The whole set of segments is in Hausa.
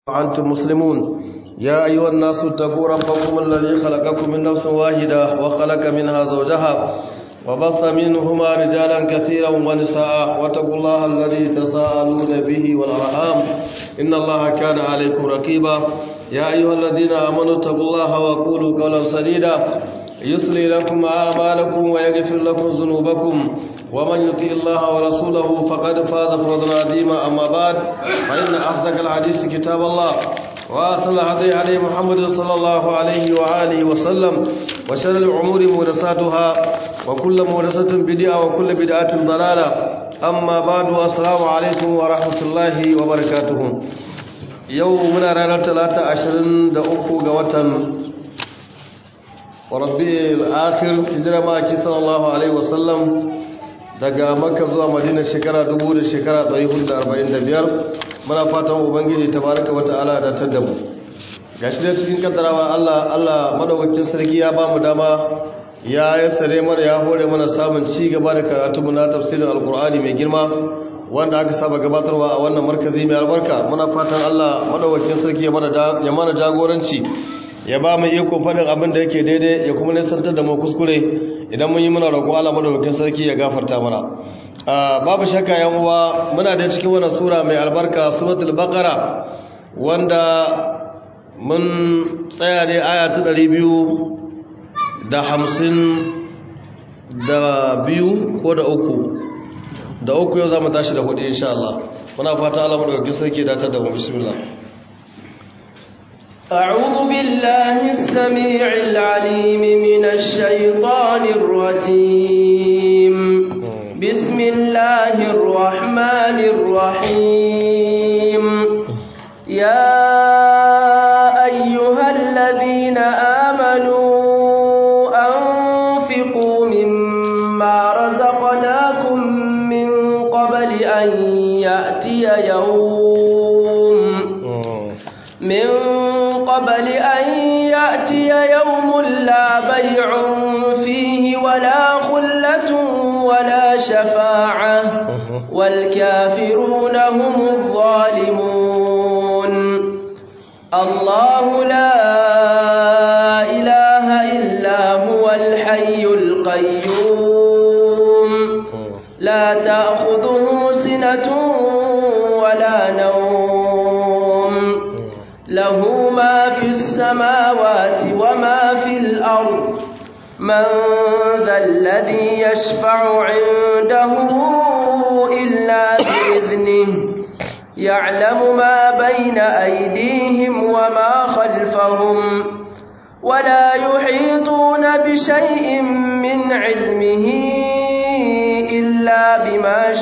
وأنتم مسلمون يا أيها الناس اتقوا ربكم الذي خلقكم من نفس واحدة وخلق منها زوجها وبث منهما رجالا كثيرا ونساء واتقوا الله الذي تساءلون به والأرحام إن الله كان عليكم رقيبا يا أيها الذين آمنوا اتقوا الله وقولوا قولا سديدا يصلي لكم أعمالكم ويغفر لكم ذنوبكم ومن يطيع الله ورسوله فقد فاز فوزا عظيما أما بعد فإن أصدق الحديث كتاب الله وأصل الهدي عليه محمد صلى الله عليه وآله وسلم وشر الأمور محدثاتها وكل محدثة بدعة وكل بدعة ضلالة أما بعد السلام عليكم ورحمة الله وبركاته يومنا رانا ثلاثة عشرين دقوق وطن وربي الآخر هجرة ما صلى الله عليه وسلم daga makka zuwa madina shekara dubu da shekara 445 muna fatan ubangiji tabaraka wa ta'ala da ta mu gashi da cikin kaddarawa Allah Allah madaukakin sarki ya ba mu dama ya yassare mana ya hore mana samun ci gaba da karatu mu na tafsirin alqur'ani mai girma wanda aka saba gabatarwa a wannan markazi mai albarka muna fatan Allah madaukakin sarki ya mana jagoranci ya ba mu iko faɗin abin da yake daidai ya kuma nisantar da mu kuskure idan mun yi muna roƙo Allah madaukakin sarki ya gafarta mana babu shakka yan uwa muna da cikin wannan sura mai albarka suratul baqara wanda mun tsaya ne aya ta 200 da hamsin da biyu ko da uku da uku yau za mu tashi da hudu insha Allah muna fata Allah madaukakin sarki ya datar da mu bismillah أعوذ بالله السميع العليم من الشيطان الرجيم بسم الله الرحمن الرحيم يا أيها الذين آمنوا أنفقوا مما رزقناكم من قبل أن يأتي يوم من قبل أن يأتي يوم لا بيع فيه ولا خلة ولا شفاعة والكافرون هم الظالمون الله لا إله إلا هو الحي القيوم لا تأخذه سنة ولا نوم له ما في السماوات وما في الأرض من ذا الذي يشفع عنده إلا بإذنه يعلم ما بين أيديهم وما خلفهم ولا يحيطون بشيء من علمه إلا بما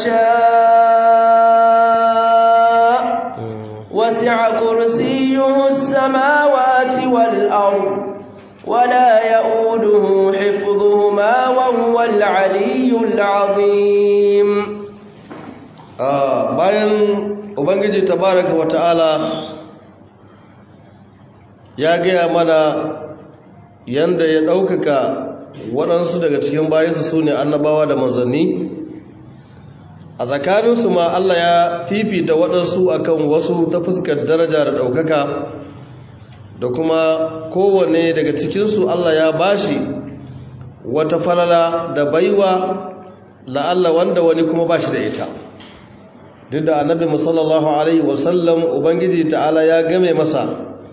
شاء وسع كرسيه السماوات والأرض ولا يؤوده حفظهما وهو العلي العظيم bayan ubangiji tabaraka wa ta'ala ya gaya mana yanda ya ɗaukaka waɗansu daga cikin bayansu su ne annabawa da manzanni a tsakaninsu ma Allah ya fifita waɗansu akan wasu ta fuskar daraja da ɗaukaka da kuma kowane daga cikinsu Allah ya bashi wata falala da baiwa la'alla wanda wani kuma bashi da ita duk da annabi musallallahu alaihi wasallam ubangiji ta'ala ya game masa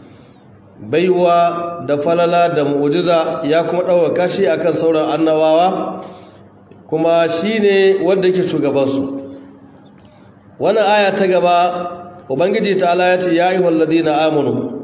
baiwa da falala da mu'ujiza ya kuma ɗaukaka shi akan sauran annabawa kuma shi ne wanda yake shugabansu wannan aya ta gaba ubangiji ta'ala ya ce ya yi walladina amanu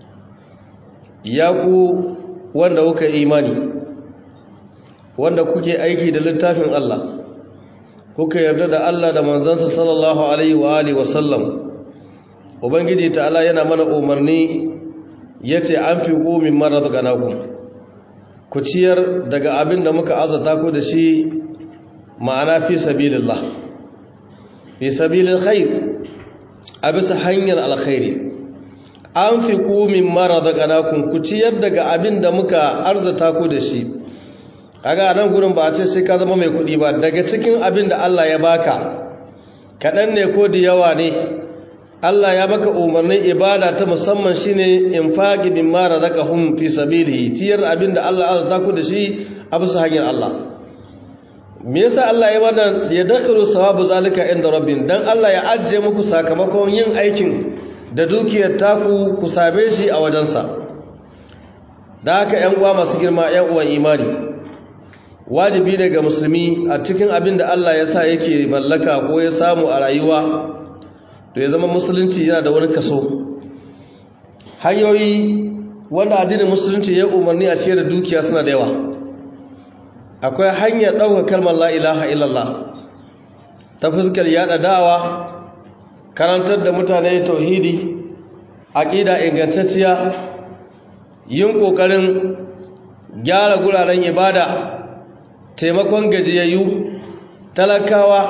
ya ku wanda kuka imani wanda kuke aiki da littafin Allah kuka yarda da Allah da manzansa sallallahu alaihi wa alihi wasallam ubangiji ta'ala yana mana umarni yace an fi min marzaqanakum ku ciyar daga abin da muka azata ku da shi ma'ana fi sabilillah fi sabilil khair a bisa hanyar alkhairi an fi min marzaqanakum ku ciyar daga abin da muka arzata ku da shi kaga nan gurin ba a ce sai ka zama mai kuɗi ba daga cikin abin da Allah ya baka kaɗan ne ko da yawa ne Allah ya maka umarnin ibada ta musamman shine infaqi mimma razaqahum fi sabilihi tiyar abinda Allah ya azurta ku da shi a bisa hanyar Allah me yasa Allah ya bada ya dakaru sawabu zalika inda rabbin dan Allah ya ajje muku sakamakon yin aikin da dukiyar taku ku same shi a wajensa da haka ƴan uwa masu girma ƴan uwan imani wajibi ne ga musulmi a cikin abin da Allah ya sa yake mallaka ko ya samu a rayuwa to ya zama musulunci yana da wani kaso hanyoyi wanda addinin musulunci ya umarni a ciyar da dukiya suna da yawa akwai hanyar ɗaukar kalmar la ilaha illallah ta fuskar yada da'awa karantar da mutane tauhidi aqida ingantacciya yin kokarin gyara guraren ibada taimakon gajiyayyu talakawa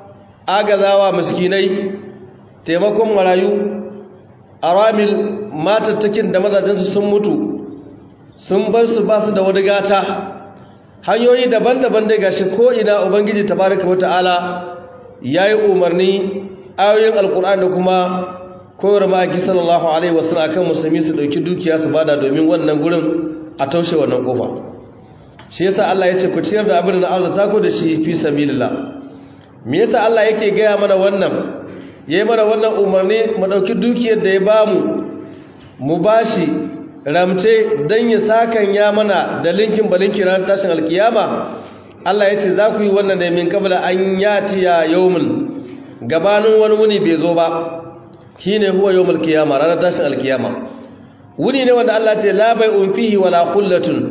agazawa miskinai taimakon marayu aramil matattakin da mazajensu sun mutu sun bar su ba su da wani gata hanyoyi daban-daban da gashi ko ina ubangiji tabaraka wata'ala yayi umarni ayoyin alkur'ani da kuma koyar maki sallallahu alaihi wasallam akan musulmi su dauki dukiya su bada domin wannan gurin a taushe wannan kofa shi yasa Allah ya ce ku ciyar da abin da Allah ta ku da shi fi sabilillah me yasa Allah yake gaya mana wannan yayi mana wannan umarni mu dauki dukiyar da ya bamu mu bashi ramce dan ya sakan ya mana da linkin balinki ran tashin alkiyama Allah ya ce za ku yi wannan ne min kabla an yatiya yawmul gabanin wani wuni bai zo ba shine huwa yawmul qiyama ranar tashin alkiyama wuni ne wanda Allah ce la bai'un fihi wala khullatun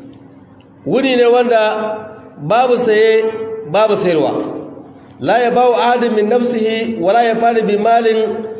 wuni ne wanda babu saye babu sayarwa la yabawu ahadin min nafsihi wala yafani bi malin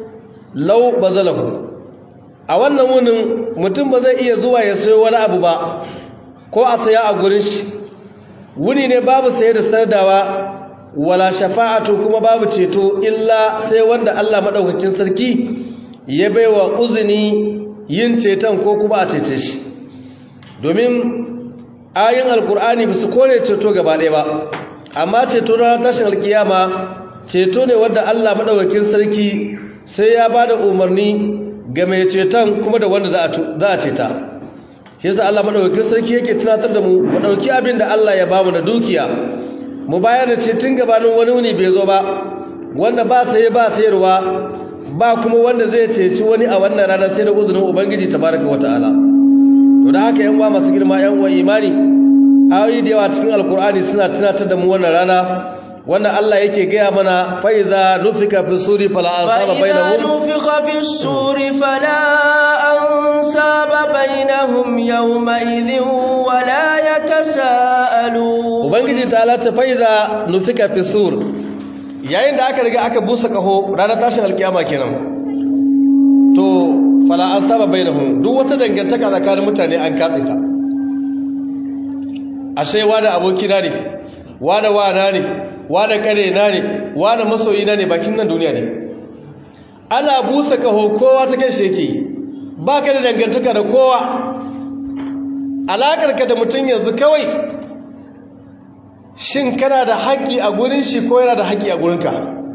law bazalahu a wannan wunin mutum ba zai iya zuwa ya sayo wani abu ba ko a saya a gurin shi wuni ne babu saye da sardawa wala shafa'atu kuma babu ceto illa sai wanda Allah madaukakin sarki ya baiwa uzuni yin ceton ko kuma a cece shi domin ayin alkur'ani ba su kore ceto gaba ɗaya ba amma ceto na tashin alkiyama ceto ne wanda Allah madaukakin sarki sai ya ba da umarni ga mai ceton kuma da wanda za a ceta shi yasa Allah madaukakin sarki yake tunatar da mu mu dauki abin da Allah ya bamu da dukiya mu bayar da shi tun gabanin wani wuni bai zo ba wanda ba saye ba sayarwa ba kuma wanda zai ceci wani a wannan rana sai da uzunin ubangiji tabaraka wata'ala to da haka yan uwa masu girma yan uwa imani ayoyi da yawa cikin alkur'ani suna tunatar da mu wannan rana wannan Allah yake gaya mana fa iza nufika fi suri fala ansaba bainahum fa nufika fi suri fala ansaba bainahum yawma idhin wala yatasaalu ubangiji ta alata fa iza nufika fi sur yayin da aka riga aka busa kaho ranar tashin alkiyama kenan to fala ansaba bainahum duk wata dangantaka tsakanin mutane an katse ta ashe wani abokina ne wani wana ne wani kare na ne wani masoyi na ne bakin nan duniya ne ana busa kaho kowa ta kai shi yake ba ka da dangantaka da kowa alaƙarka da mutum yanzu kawai shin kana da haƙƙi a gurin shi ko yana da haƙƙi a gurinka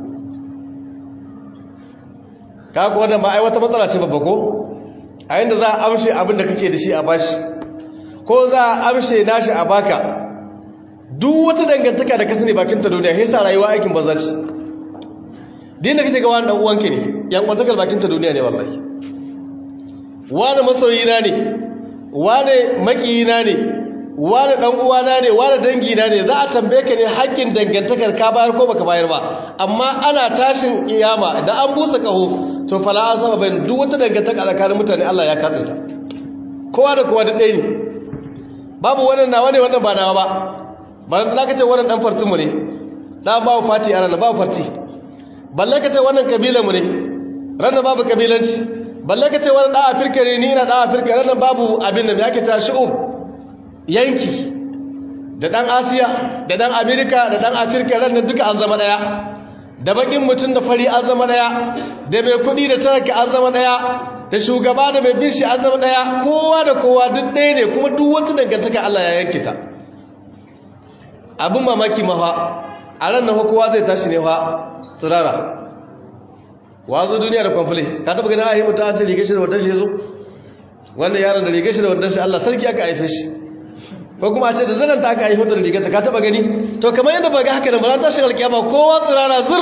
ka kuwa da ba ai wata matsala ce babba ko a yadda za a amshe abin da kake da shi a bashi ko za a amshe nashi a baka duk wata dangantaka da ka sani bakin ta duniya sa rayuwa aikin banza ce din da kake ga wani dan uwanka ne yan kwantakar bakin ta duniya ne wallahi wani masoyina ne wani makiyina ne wani dan uwana ne wani dangina ne za a tambaye ka ne haƙƙin dangantakar ka bayar ko baka bayar ba amma ana tashin iyama da an busa kaho to fala an saba bayan duk wata dangantaka tsakanin mutane Allah ya katse ta kowa da kowa da ɗaya ne babu wannan nawa ne wannan ba nawa ba ba na kace wannan dan fartinmu ne da babu fati a ranar babu farti balle kace wannan kabilan mu ne ranar babu kabilanci balle kace wannan dan afirka ne ni ina dan afirka ranar babu abin da yake ta shu'ub yanki da dan asiya da dan amerika da dan afirka ranar duka an zama daya da bakin mutum da fari an zama daya da mai kudi da talaka an zama daya da shugaba da mai bin shi an zama daya kowa da kowa duk ɗaya ne kuma duk wata dangantaka Allah ya yanke ta abin mamaki mafa a ran na kowa zai tashi ne fa tsirara wazo duniya da kwamfule ka taba ganin ayi mutum an ce rigar shi da wadda shi zo wannan yaron da rigar shi da wadda shi Allah sarki aka haife shi ko kuma a ce da zanen ta aka haife da rigar ta ka taba gani to kamar yadda ba ga haka da ba ta shi alkiyama kowa tsirara zir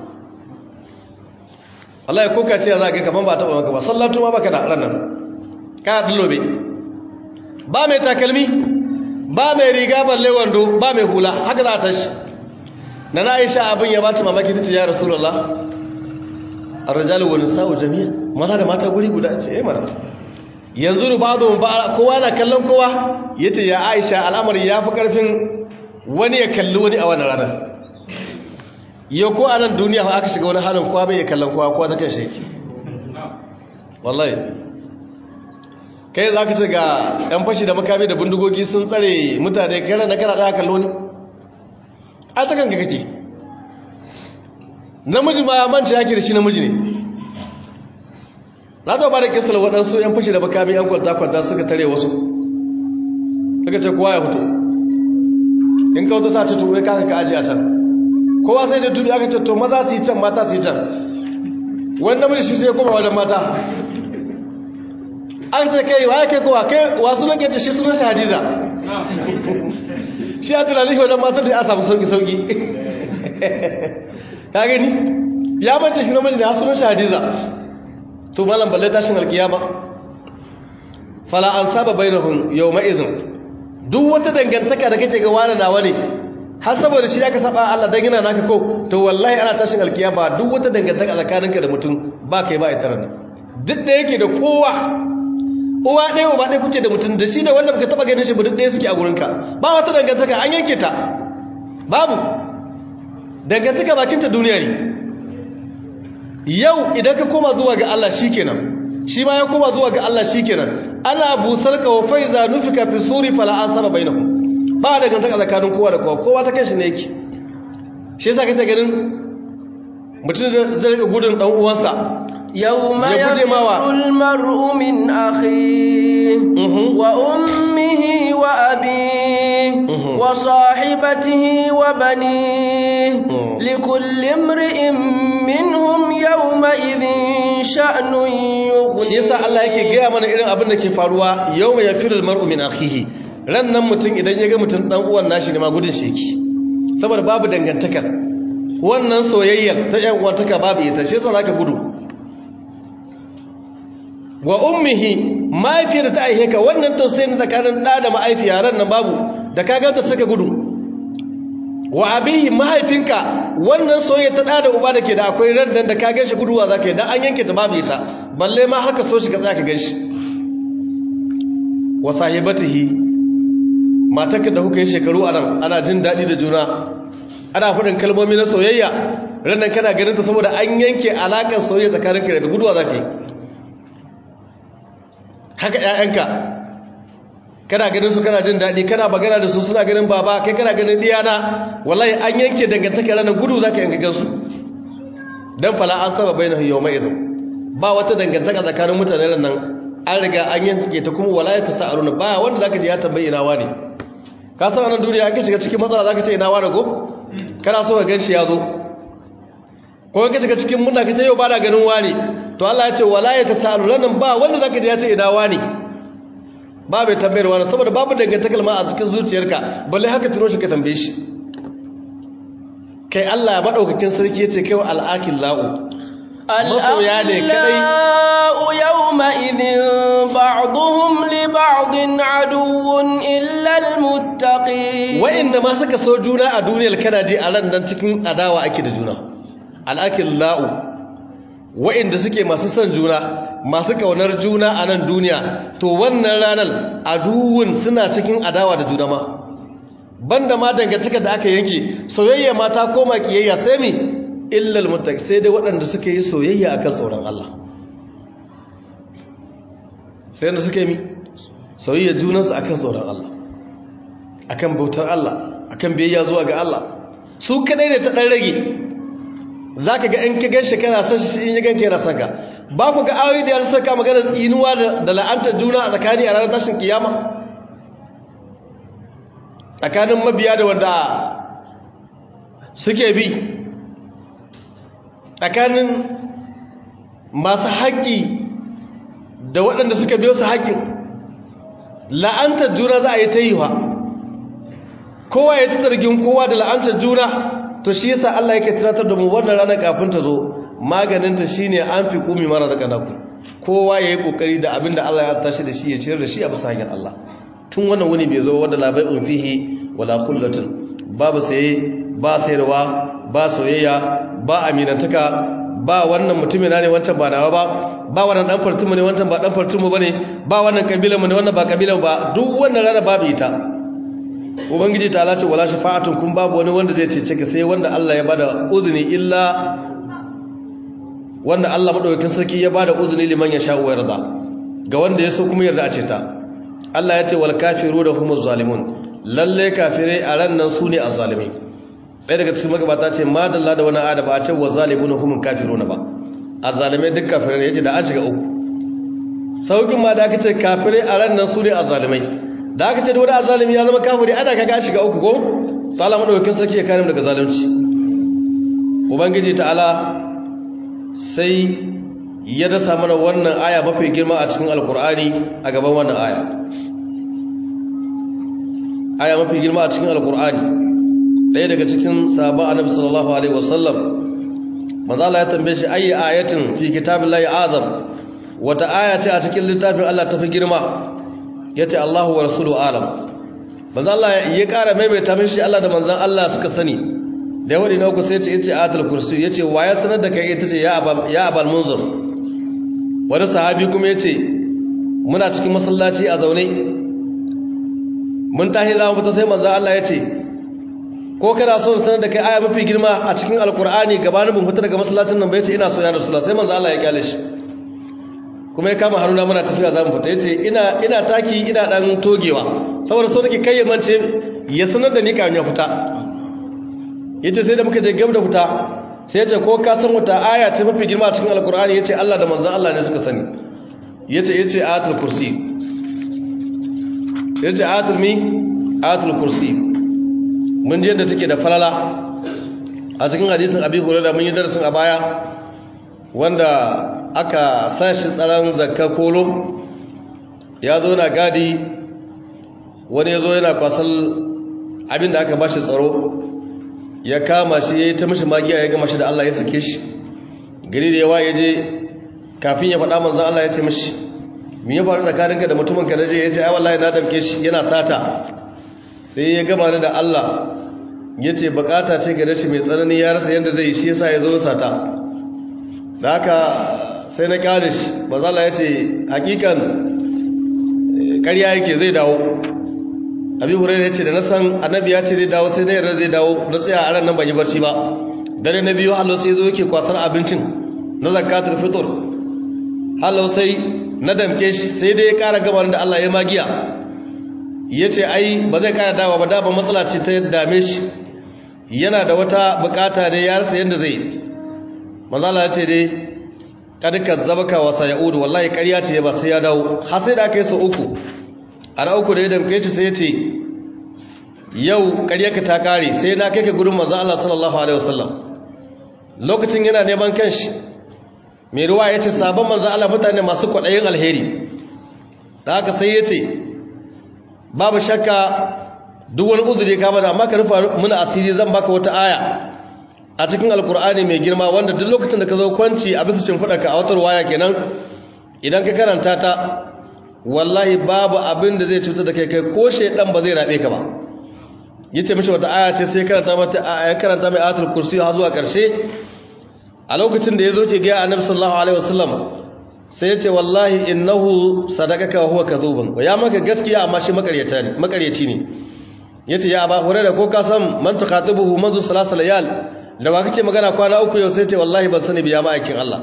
Allah ya koka ce za ka kaman ba taba maka ba sallatu ma baka da ranar ka dillobe ba mai takalmi ba mai riga balle wando ba mai hula haka za ta shi na na aisha abin ya bata mamaki ta ce ya rasulullah ar-rijalu wa nisa'u jami'an maza da mata guri guda ce eh mana yanzu da ba'dhu ba kowa na kallon kowa yace ya aisha al'amari yafi karfin wani ya kalli wani a wannan rana yau ko a nan duniya aka shiga wani halin kowa bai kallon kowa kowa ta kan sheki wallahi kai za ka ce ga 'yan fashi da makami da bindigogi sun tsare mutane kare na kana ɗaya kallo ne a ta kanka kake namiji ma manci yake da shi namiji ne na zo ba da kisar waɗansu 'yan fashi da makami 'yan kwalta-kwalta suka tare wasu suka ce kowa ya fito in kawo ta sa ce tuwai kaka ka aji a can kowa sai da tubi aka ce to maza su yi can mata su yi can wani namiji shi sai ya koma wajen mata an ce kai wa kai kowa kai wasu nan kece shi sunan shi hadiza shi a tunanin wajen matar da ya samu sauki-sauki ka gani ya mace shi namiji da ya sunan shi hadiza to malam balle tashin alkiyama fala an saba bainahum yau ma'izin duk wata dangantaka da kake ga wani nawa ne har saboda shi aka saba Allah dan yana naka ko to wallahi ana tashin alkiyama duk wata dangantaka tsakaninka da mutum ba kai ba ita nan duk da yake da kowa uwa ɗaya uba ɗaya kuke da mutum da shi da wanda baka taba ganin shi ba duk ɗaya suke a gurinka ba wata dangantaka an yanke ta babu dangantaka bakinta duniya ne yau idan ka koma zuwa ga Allah shikenan shi ma ya koma zuwa ga Allah shikenan ana busar ka wa faiza nufika fi suri fala asaba bainahum ba da gantaka tsakanin kowa da kowa kowa ta kanshi ne yake shi yasa kake ganin mutum zai rika gudun dan uwansa yawma Ya guje mawa. yafirul mar'u min akhihi Mhm. wa ummihi wa abihi Mhm. wa sahibatihi wa banihi Mhm. likulli imri'in minhum yawma idhin sha'nun yughni shi yasa Allah yake gaya mana irin abin da ke faruwa yau mai yafirul mar'u min akhihi ran nan mutum idan ya ga mutum dan uwan nashi ne ma gudun sheki saboda babu dangantaka wannan soyayyar ta yan uwantaka babu ita shi yasa zaka gudu wa ummihi mahaifiyar ta aihe ka wannan tausayin tsakanin da da mahaifiya ran nan babu da ka ganta suka gudu wa abihi mahaifinka wannan soyayya ta da uba da ke da akwai ran nan da ka ganshi guduwa zaka yi dan an yanke ta babu ita balle ma haka so shi ka tsaya ka ganshi wa sahibatihi matarka da kuka yi shekaru a nan ana jin daɗi da juna ana faɗin kalmomi na soyayya ran nan kana ganin ta saboda an yanke alaƙar soyayya tsakaninka da guduwa zaka yi haka ƴaƴanka kana ganin su kana jin daɗi kana magana da su suna ganin baba kai kana ganin diyana wallahi an yanke dangantaka ranar gudu zaka yanka gansu dan fala an saba bainahu yawma idhin ba wata dangantaka tsakanin mutane nan an riga an yanke ta kuma wala ya tasaruna ba wanda zaka ji ya tambayi ina wani ka san wannan duniya an ka shiga cikin matsala zaka ce ina wani go kana so ka ganshi ya zo ko ka shiga cikin munna ka ce yau ba na ganin wani to Allah ya ce wala ya tasaruna nan ba wanda zaka ji ya ce ina wani ba bai tambayar wani saboda babu dangantakar ma a cikin zuciyarka balle haka tuno shi ka tambaye shi kai Allah madaukakin sarki yace kai wa al'akil la'u masoya ne kadai الأخلاء يومئذ بعضهم لبعض عدو إلا المتقين wa'inda ma suka so juna a duniyar kana ji a ran nan cikin adawa ake da juna al'akil la'u wa'inda suke masu son juna masu kaunar juna a nan duniya to wannan ranar aduwun suna cikin adawa da juna ma banda ma dangantaka da aka yanke soyayya ma ta koma kiyayya sai mi illal muttaq sai dai waɗanda suke yi soyayya akan tsoron Allah sai wanda suke mi soyayya junansu akan tsoron Allah akan bautar Allah akan biyayya zuwa ga Allah su kadai ne ta dan rage zaka ga in ka ganshi kana son shi in ya ganka yana son ka ba ku ga ayoyi da ya saka magana tsinuwa da, da la'antar juna a tsakani a ranar tashin kiyama tsakanin mabiya da wanda suke bi tsakanin masu haƙƙi da waɗanda suka biyo su haƙƙin la'antar juna za a yi ta yi wa kowa ya ta zargin kowa da la'antar juna to shi yasa Allah yake tunatar da mu wannan ranar kafin ta zo maganinta shine an fi kumi mara da kanaku kowa ya yi kokari da abin da Allah ya tashi da shi ya ciyar da shi a bisa hanyar Allah tun wannan wuni bai zo wanda labai fihi wala kullatun babu saye ba sayarwa ba soyayya ba aminantaka ba wannan mutumin ne wancan ba nawa ba ba wannan dan fartumu ne wancan ba dan fartumu bane ba wannan kabilan mu ne wannan ba kabilan ba duk wannan rana babu ita ubangiji ta lati wala shafa'atun kun babu wani wanda zai cece ka sai wanda Allah ya bada uzuni illa wanda Allah madaukakin sarki ya bada uzuni liman ya sha wa yarda ga wanda ya so kuma yarda a ce ta Allah ya ce wal kafiruna humuz zalimun lalle kafirai a ran nan sune azzalimai ɗaya daga cikin magabata ce madalla da wani ada ba a ce wa zalimuna humul kafiruna ba azzalimai duk kafirai ne yace da an shiga uku saukin ma da aka ce kafirai a ran nan sune azzalimai da aka ce da wani azzalimi ya zama kafiri ana kaga shiga uku ko to Allah madaukakin sarki ya kare mu daga zalunci ubangiji ta'ala sai ya dasa mana wannan aya mafi girma a cikin alkur'ani a gaban wannan aya aya mafi girma a cikin alkur'ani ɗaya daga cikin sabon annabi sallallahu alaihi wasallam manzo Allah ya tambaye shi ayi ayatin fi kitabillahi azam wata aya ce a cikin littafin Allah tafi girma yace Allahu wa rasuluhu alam manzo Allah ya ƙara maimaita mishi Allah da manzon Allah suka sani da wani na uku sai ce yace ayatul kursi yace wa ya sanar da kai ita ce ya abal ya abal munzir wani sahabi kuma yace muna cikin masallaci a zaune mun tahi za mu fita sai manzo Allah yace ko kana so sanar da kai aya mafi girma a cikin alqur'ani gabanin mun fita daga masallacin nan ba yace ina so ya rasulullah sai manzo Allah ya kyale shi kuma ya kama haruna muna tafiya za mu fita yace ina ina taki ina dan togewa saboda so nake kai mance ya sanar da ni kafin ya fita yace sai da muka je gab da fita sai yace ko ka san wata aya ce mafi girma a cikin alkur'ani yace Allah da manzon Allah ne suka sani yace yace ayatul kursi yace ayatul mi ayatul kursi mun je yadda take da falala a cikin hadisin abi hurairah mun yi darasin a baya wanda aka sashi tsaron zakka kolo ya zo na gadi wani ya zo yana kwasal abinda aka bashi tsaro ya kama shi ya yi ta mashi magiya ya gama shi da Allah ya sake shi gari da yawa ya je kafin ya faɗa manzan Allah ya ce mashi mi ya faru tsakaninka da mutumin ka naje ya ce ai wallahi na damke shi yana sata sai ya gama ni da Allah ya ce bukata ce gare shi mai tsanani ya rasa yadda zai yi shi yasa ya zo sata da haka sai na kyale shi manzan ya ce hakikan ƙarya yake zai dawo abi hurairu ya ce da na san annabi ya ce zai dawo sai na yarda zai dawo na tsaya a ran nan ban yi barci ba dare na biyu hallo sai zo yake kwasar abincin na zakatul fitr hallo sai na damke shi sai dai ya kara gaba da Allah ya magiya ya ce ai ba zai kara dawo ba da ba matsala ce ta dame shi yana da wata bukata ne ya rasa yadda zai manzala ya ce dai kadika zabaka wa sayaudu wallahi ƙarya ce ba sai ya dawo har sai da aka yi sau uku a na uku da ya damke shi sai ya ce yau ƙaryarka ta ƙare sai na kai ka gurin maza Allah sallallahu Alaihi wasallam lokacin yana neman kanshi mai ruwa ya ce sabon maza Allah mutane masu kwaɗayin alheri da haka sai ya ce babu shakka duk wani uzuri kama da amma ka rufa muna asiri zan baka wata aya a cikin alkur'ani mai girma wanda duk lokacin da ka zo kwanci a bisa shimfiɗarka a watar waya kenan idan ka karanta ta wallahi babu abin da zai cutar da kai kai ko shaidan ba zai rabe ka ba yace mishi wata aya ce sai karanta mata aya karanta mai ayatul kursi har zuwa karshe a lokacin da yazo ce ga annabi sallallahu alaihi wasallam sai yace wallahi innahu sadaqaka wa huwa kadhubun ya maka gaskiya amma shi makaryata ne makaryaci ne yace ya aba hurairah ko ka san man tuqatibuhu manzu salasa layal da ba kake magana kwana uku yau sai ce wallahi ban sani biya ma'aikin Allah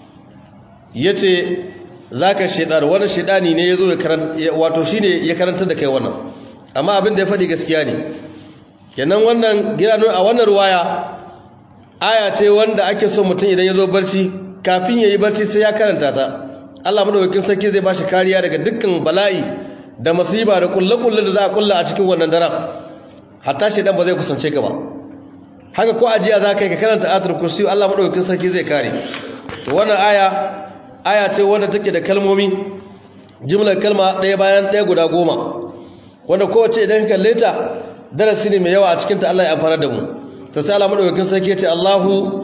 yace zaka shedar wani shedani ne yazo ya karanta wato shine ya karanta da kai wannan amma abin da ya faɗi gaskiya ne kenan wannan gina a wannan ruwaya aya ce wanda ake so mutum idan yazo barci kafin yayi barci sai ya karanta ta Allah madaukakin sarki zai bashi kariya daga dukkan bala'i da masiba da kullakullu da za a kulla a cikin wannan daren hatta shedan ba zai kusance ka ba haka ko ajiya za ka yi ka karanta ayatul kursi Allah madaukakin sarki zai kare to wannan aya aya ce wanda take da kalmomi jimlar kalma ɗaya bayan ɗaya guda goma wanda kowace idan ka kalle ta darasi ne mai yawa a cikinta Allah ya amfana da mu ta sai Allah madaukakin sarki ya ce Allahu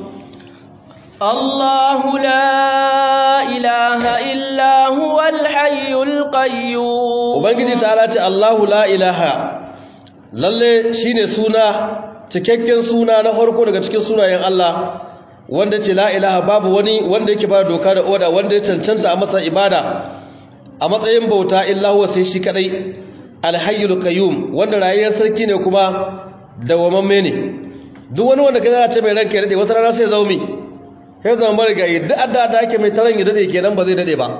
الله لا إله إلا هو الحي القيوم Ubangiji ta ce Allahu la ilaha lalle shine suna cikakken suna na farko daga cikin sunayen Allah wanda ce la ilaha babu wani wanda yake ba doka da oda wanda ya cancanta a masa ibada a matsayin bauta illa huwa sai shi kadai alhayyul qayyum wanda rayuwar sarki ne kuma dawamamme ne duk wani wanda kaza ce mai ranka ya dade wata rana sai zaumi sai zama marigayi duk adda da ake mai taron ya dade kenan ba zai dade ba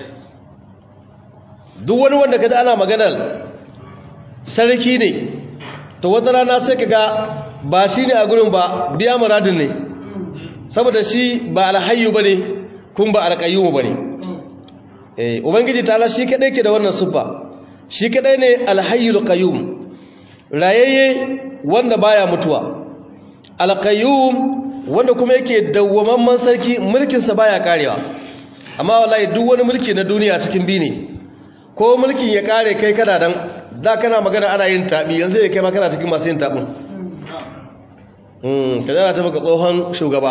duk wani wanda kaza ana maganar sarki ne to wata rana sai kaga ba shi ne a gurin ba biya muradin ne saboda shi ba alhayyu bane kun ba alqayyum bane eh ubangiji ta'ala shi kadai ke da wannan siffa shi kadai ne alhayyul qayyum rayayye wanda baya mutuwa alqayyum wanda kuma yake dawwamamman sarki mulkinsa baya karewa amma wallahi duk wani mulki na duniya cikin bi ne ko mulkin ya kare kai kana dan da kana magana ana yin tabi yanzu ya kai ma kana cikin masu yin tabin mm kaza na ta maka tsohon shugaba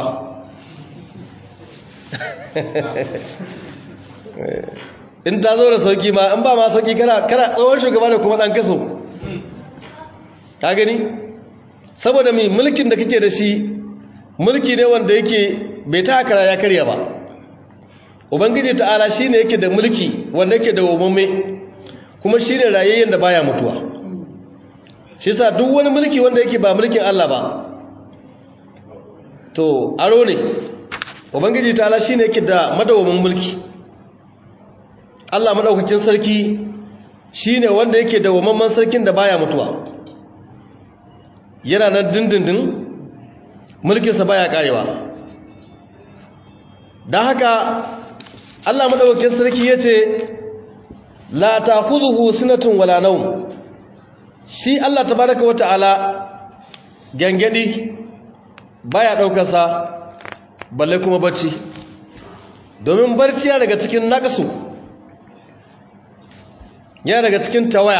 in ta zo da sauki ma in ba ma sauki kana kana tsohon shugaba da kuma dan kaso ka gani saboda mai mulkin da kake da shi mulki ne wanda yake bai ta hakara ya karya ba ubangiji ta'ala shine yake da mulki wanda yake da umume kuma shine rayayyen da baya mutuwa shi yasa duk wani mulki wanda yake ba mulkin Allah ba to aro ne ubangiji ta'ala shine yake da madawamin mulki Allah madaukakin sarki shine wanda yake da wamamman sarkin da baya mutuwa yana nan dindindin mulkinsa baya karewa don haka Allah madaukakin sarki yace la ta'khudhuhu sinatun wala nawm shi Allah tabaaraka wa ta'ala gangadi baya daukar sa balle kuma bacci domin barci ya daga cikin naqsu ya daga cikin tawaya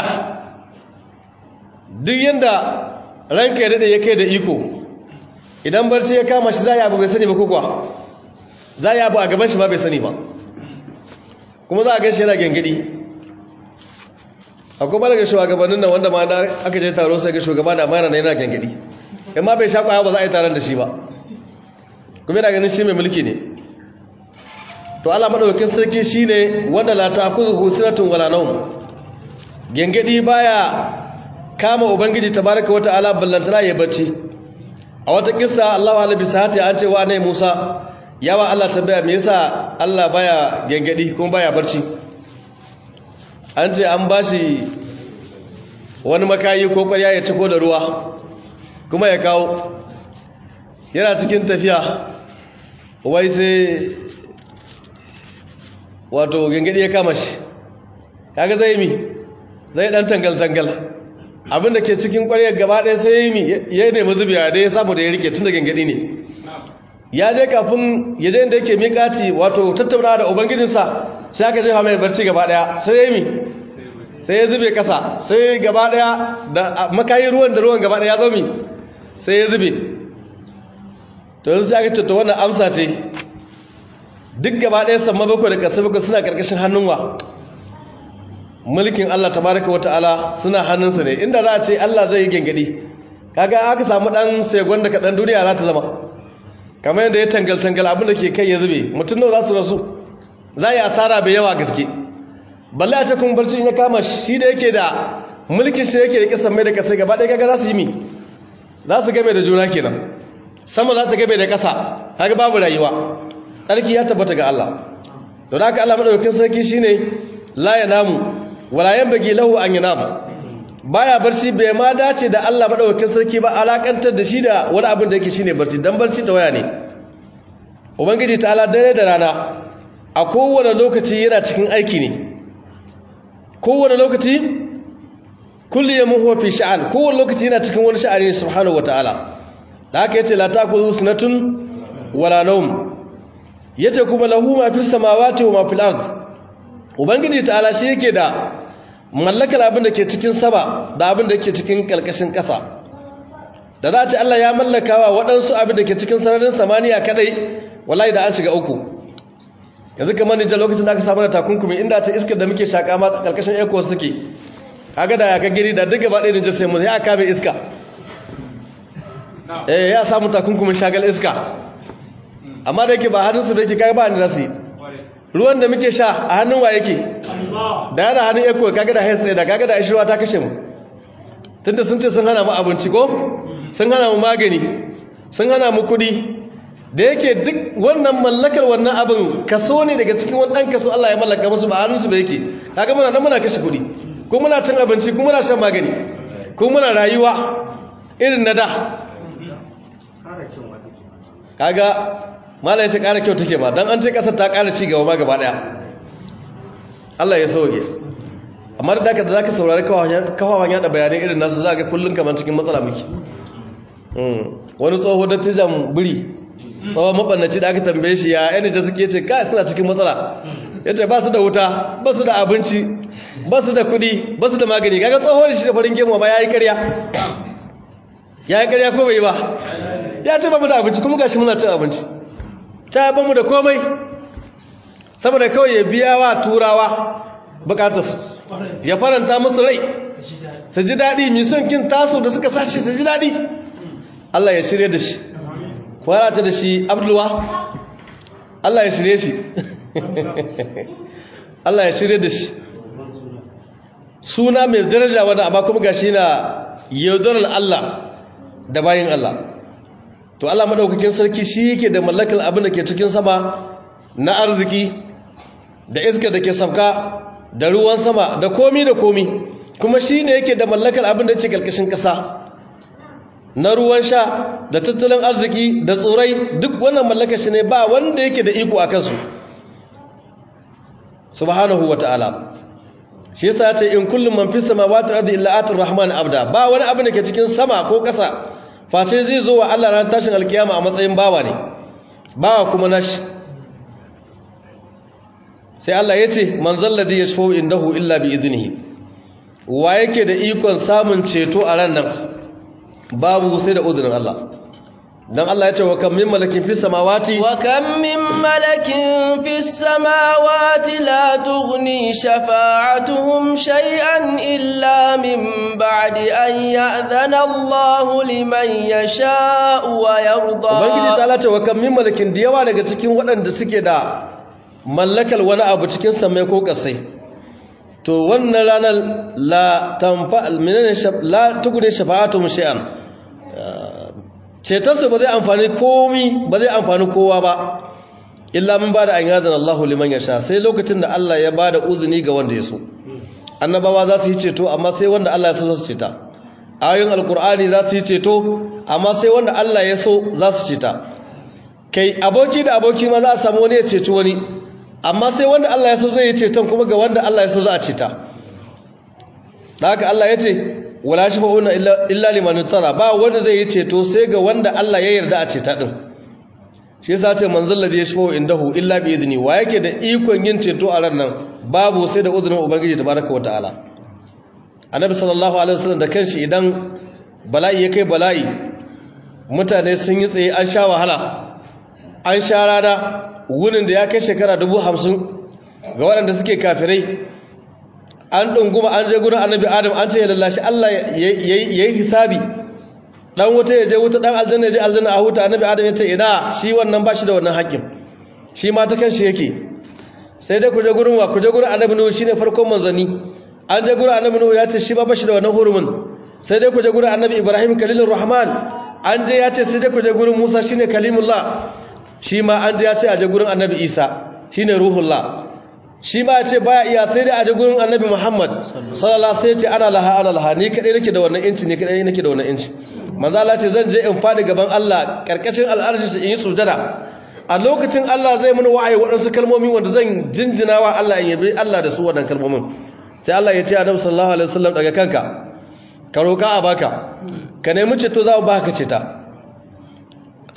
duk yanda ranka ya dade yake da iko idan barci ya kama shi zai abu bai sani ba kuwa zai abu a gaban shi ba bai sani ba kuma za a gan shi yana gengedi akwai ba daga shugabannin nan wanda ma da aka je taro sai ga shugaba da amana na yana gengedi in ma bai sha kwaya ba za a yi taron da shi ba kuma yana ganin shi mai mulki ne to Allah madaukakin sarki shine wanda la ta'khudhu sinatun wala nawm gengedi baya kama ubangiji tabaraka wa ta'ala ballantana ya bacci a wata kissa Allahu alaihi sahati an ce wa ne Musa yawa Allah tambaya me yasa Allah baya gengedi kuma baya barci an ce an bashi wani makayi ko kwarya ya ciko da ruwa kuma ya kawo yana cikin tafiya wai sai wato gengedi ya kama shi kaga zai mi zai dan tangal tangal abinda ke cikin kwaryar gaba ɗaya sai yi mi ya nemi zubiya da ya samu da ya rike tun da gengedi ne ya je kafin ya je inda yake miƙati wato tattauna da ubangijinsa sai aka jefa mai barci gaba ɗaya sai ya yi mi sai ya zube kasa sai gaba ɗaya da makayin ruwan da ruwan gaba ɗaya ya zo mi sai ya zube to yanzu sai aka ce to wannan amsa ce duk gaba ɗaya samma bakwai da ƙasa bakwai suna ƙarƙashin hannunwa mulkin Allah tabaraka wa ta'ala suna hannunsa ne inda za a ce Allah zai yi gengadi kaga aka samu dan segon da kadan duniya za ta zama kamar yadda ya tangal tangal abin da ke kai ya zube mutum nawa za su rasu za yi asara bai yawa gaske balle a ce kuma barci ya kama shi da yake da mulkin shi yake da kisan mai da kasai gaba ɗaya kaga za su yi mi za su game da juna kenan sama za ta game da ƙasa kaga babu rayuwa tsarki ya tabbata ga Allah don haka Allah madaukakin sarki shine la yanamu wala yanbaghi lahu an yanam baya barci bai ma dace da Allah madaukakin sarki ba alakantar da shi da wani abin da yake shine barci dan barci ta waya ne ubangiji ta'ala dare da rana a kowane lokaci yana cikin aiki ne kowane lokaci kulli yamun huwa fi sha'an kowane lokaci yana cikin wani sha'ani ne subhanahu wataala da haka yace la ta'khudhu sunatun wala nawm yace kuma lahu ma fis samawati wa ma fil ard ubangiji ta'ala shi yake da mallakar abin da ke cikin sama da abin da ke cikin kalkashin ƙasa da za a ce Allah ya mallakawa waɗansu abin da ke cikin sararin samaniya kadai wallahi da an shiga uku yanzu kamar nijar lokacin da aka samu da takunkumi inda ta iskar da muke shaƙa ma kalkashin ecos take kaga da ya ka giri da duk gaba ɗaya nijar sai mu ya aka bai iska eh ya samu takunkumin shagal iska amma da yake ba hannunsu da yake kai ba ni zasu yi ruwan da muke sha a hannun wa yake da yana hannun eko kaga da haitsaye da kaga da ashirwa ta kashe mu tunda sun ce sun hana mu abinci ko sun hana mu magani sun hana mu kudi da yake duk wannan mallakar wannan abin kaso ne daga cikin wani ɗan kaso Allah ya mallaka musu ba hannunsu ba yake kaga muna nan muna kashe kudi ko muna cin abinci ko muna shan magani ko muna rayuwa irin na da kaga mala ya ce ƙara kyau take ba don an ce ƙasar ta ƙara ci gaba ma gaba ɗaya Allah ya sauke amma da daga da za ka saurari kawawan yada bayanai irin nasu za ga kullum kamar cikin matsala muke wani tsoho dattijan biri tsawon maɓannaci da aka tambaye shi ya yan da suke ce kai suna cikin matsala ya ce ba su da wuta ba su da abinci ba su da kuɗi ba su da magani kaga tsoho da shi da farin gemu ba ya yi karya ya yi karya ko bai ba ya ce ba mu da abinci kuma gashi muna cin abinci ta ba mu da komai saboda kawai ya biya wa turawa bukatarsu ya faranta musu rai su ji daɗi mai son kin taso da suka sace su ji daɗi Allah ya shirye da shi kwarata da shi abdulwa Allah ya shirye shi Allah ya shirye da shi suna mai daraja wadda amma kuma gashi na yaudarar Allah da bayin Allah to Allah madaukakin sarki shi yake da mallakar abin da ke cikin sama na arziki da iska da ke sabka da ruwan sama da komi da komi kuma shi ne yake da mallakar abin da ke karkashin ƙasa na ruwan sha da tattalin arziki da tsorai duk wannan mallakar shi ne ba wanda yake da iko a kansu subhanahu wa ta'ala shi yasa ce in kullum man fi samawati ardi illa atir rahman abda ba wani abu da ke cikin sama ko ƙasa face zai zo wa Allah ran tashin alkiyama a matsayin bawa ne bawa kuma nashi sai Allah ya ce man zalladhi yashfa'u indahu illa bi idnihi wa yake da ikon samun ceto a ran nan babu sai da udurin Allah dan Allah ya ce wa kam min malakin fis samawati wa kam min malakin fis samawati la tughni shafa'atuhum shay'an illa min ba'di an ya'dhana Allahu liman yasha'u wa yarda Ubangiji ta lata wa kam min malakin da yawa daga cikin waɗanda suke da mallakal wani abu cikin samai ko kasai to wannan ranar la tanfa minana la tughni shafa'atuhum shay'an cetarsa ba zai amfani komi ba zai amfani kowa ba illa mun ba da an yadda Allah liman ya sha sai lokacin da Allah ya ba da uzuni ga wanda ya so annabawa za su yi ceto amma sai wanda Allah ya so za su ceta ayoyin alkur'ani za su yi ceto amma sai wanda Allah ya so za su ceta kai aboki da aboki ma za a samu wani ya ceci wani amma sai wanda Allah ya so zai yi ceton kuma ga wanda Allah ya so za a ceta da haka Allah ya ce wala shafa'una illa liman tara ba wanda zai yi ceto sai ga wanda Allah ya yarda a ceta din shi yasa ce manzal ladhi yashfa'u indahu illa bi idni wa yake da ikon yin ceto a ran nan babu sai da uzurin ubangiji tabaraka wa ta'ala annabi sallallahu alaihi wasallam da kanshi idan bala'i ya kai bala'i mutane sun yi tsaye an sha wahala an sha rana wurin da ya kai shekara dubu hamsin ga waɗanda suke kafirai an ɗunguma an je gurin annabi adam an ce ya lallashi Allah ya yi hisabi ɗan wuta ya je wuta ɗan aljanna ya je aljanna a huta annabi adam ya ce ina shi wannan ba shi da wannan haƙƙin shi ma ta kan shi yake sai dai ku je gurin wa ku je gurin annabi nuhu shine farkon manzanni an je gurin annabi nuhu ya ce shi ma ba shi da wannan hurumin sai dai ku je gurin annabi ibrahim kalilur rahman an je ya ce sai dai ku je gurin musa shine kalimullah shi ma an je ya ce a je gurin annabi isa shine ruhullah shi ba ce baya iya sai dai a ji gurin annabi Muhammad sallallahu sai ce ana laha ana laha ni kadai nake da wannan inci ni kadai nake da wannan inci manzo Allah ce zan je in fadi gaban Allah karkashin al'arshi shi in yi sujada a lokacin Allah zai mun wa'ayi waɗansu kalmomi wanda zan jinjinawa Allah in yabi Allah da su wannan kalmomin sai Allah ya ce annabi sallallahu alaihi wasallam daga kanka ka roka a baka ka nemi ceto za ba ka ceta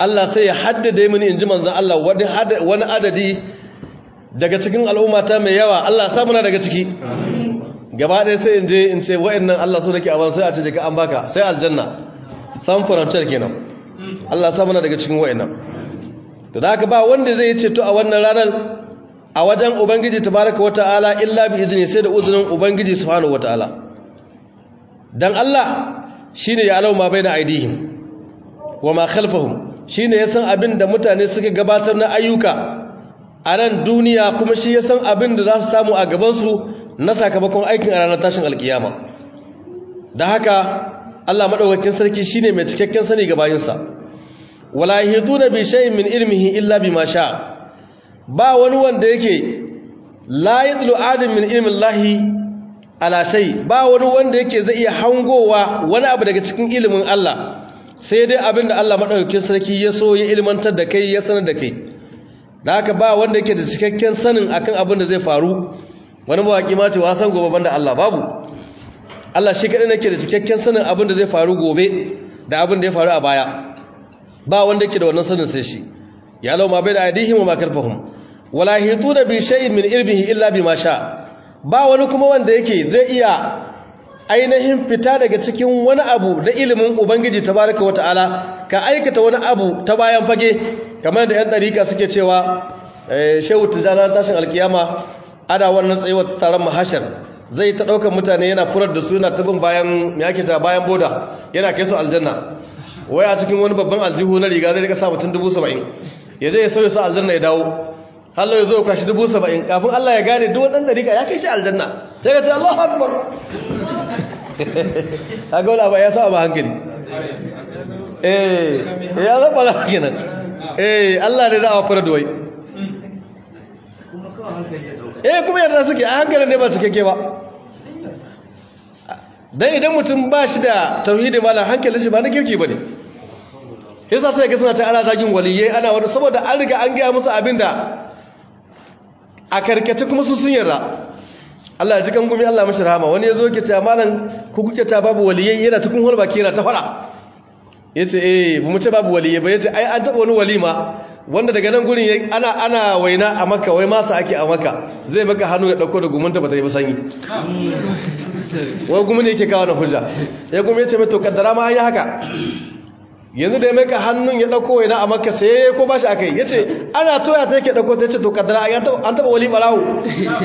Allah sai ya haddade mini inji manzon Allah wani adadi daga cikin al'ummata mai yawa Allah sa muna daga ciki gaba ɗaya sai in je in ce wa'annan Allah so nake a ban sai a ce daga an baka sai aljanna san furanciyar kenan Allah sa muna daga cikin wa'annan to da haka ba wanda zai ceto a wannan ranar a wajen ubangiji tabaraka wata'ala illa bi idni sai da uzunin ubangiji subhanahu wata'ala dan Allah shine ya alau ma baina aidihim wa ma khalfahum shine ya san abin da mutane suka gabatar na ayyuka a nan duniya kuma shi ya san abin da za su samu a gaban su na sakamakon aikin a ranar tashin alkiyama da haka Allah madaukakin sarki shine mai cikakken sani ga bayinsa wala yahituna bi shay'in min ilmihi illa bima sha ba wani wanda yake la yadlu adam min ilmi llahi ala shay ba wani wanda yake zai iya hangowa wani abu daga cikin ilimin Allah sai dai abinda Allah madaukakin sarki ya so ya ilmantar da kai ya sanar da kai da haka ba wanda yake da cikakken sanin akan abin da zai faru wani mawaki ma ce wasan gobe banda Allah babu Allah shi kadai nake da cikakken sanin abin da zai faru gobe da abin da ya faru a baya ba wanda yake da wannan sanin sai shi ya lau ma bai da aidihim wa ma kalfahum wala hituna bi shay'in min ilmihi illa bima sha ba wani kuma wanda yake zai iya ainihin fita daga cikin wani abu da ilimin ubangiji tabaraka wataala ka aikata wani abu ta bayan fage kamar da yan dariƙa suke cewa shehu tijana tashin alkiyama ana wannan tsayuwar taron mahashar zai ta ɗaukar mutane yana furar da su yana tabin bayan me ake ta bayan boda yana kai su aljanna wai a cikin wani babban aljihu na riga zai rika sa mutum dubu saba'in ya je ya sauya su aljanna ya dawo hallo ya zo ya kwashi dubu saba'in kafin Allah ya gane duk waɗanda rika ya kai shi aljanna sai ka ce Allah akbar a gaula ba ya sa ba hankali eh ya zaɓa na kenan eh Allah ne za a fara da wai eh kuma yadda suke a hankali ne ba su keke ba dan idan mutum ba shi da tauhidi malam hankalin shi ba na kirki ba ne yasa sai ga suna ta ana zagin waliyai ana wani saboda an riga an gaya musu abinda a karkace kuma su sun yarda Allah ya ji kan gumi Allah mashi rahama wani yazo ke ta malam ku kuke ta babu waliyai yana tukun hol baki yana ta fara yace eh mu ce babu waliyai ba yace ai an taba wani walima wanda daga nan gurin ana ana waina a Makka wai masa ake a Makka zai maka hannu ya dauko da gumunta ba ta yi ba sanyi wai gumin yake kawo na hujja ya gumi yace mai to kaddara ma an yi haka yanzu da ya maka hannun ya dauko yana a maka sai ko ba shi aka yi ya ce ana toya ta yake dauko ta ce to kaddara an taba wali barawo